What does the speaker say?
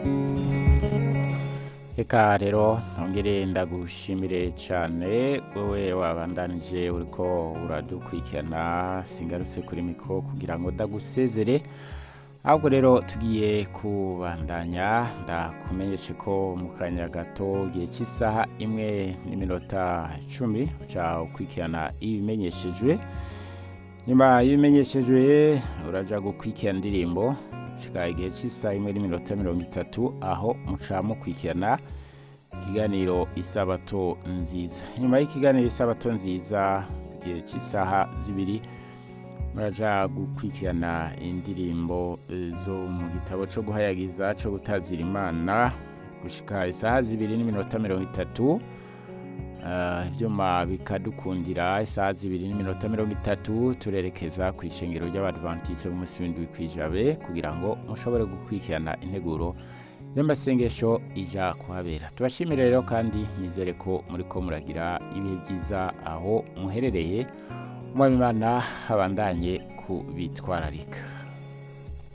Eka rero ntongere ndagushimire cyane wowe wabandanije uriko uradukurikirana singarutse kuri miko kugira ngo ndagusezere ahubwo rero tugiye kubandanya ndakumenyeshe ko mu kanya gato igihe cy'isaha imwe n'iminota icumi uca ukurikirana ibimenyeshejwe nyuma y'ibimenyeshejwe uraja gukurikirana indirimbo shika igihe cy'isaha imwe n'iminota mirongo itatu aho muca mukurikirana ikiganiro isabato nziza nyuma y'ikiganiro isabato nziza igihe cy'isaha zibiri muraja gukurikirana indirimbo eh, zo mu gitabo cyo guhayagiza cyo gutazira imana gushika isaha zibiri n'iminota mirongo itatu Ah, ibyuma bikadukundira isaha zibiri n'iminota mirongo itatu turerekeza ku ishengero ry'abadventiste b'umunsi w'indwi kw'ijabe kugira ngo mushobore gukurikirana integuro y'amasengesho ija kuhabera tubashimire rero kandi nizere ko muriko muragira ibihe byiza aho muherereye umwami imana abandanye kubitwararika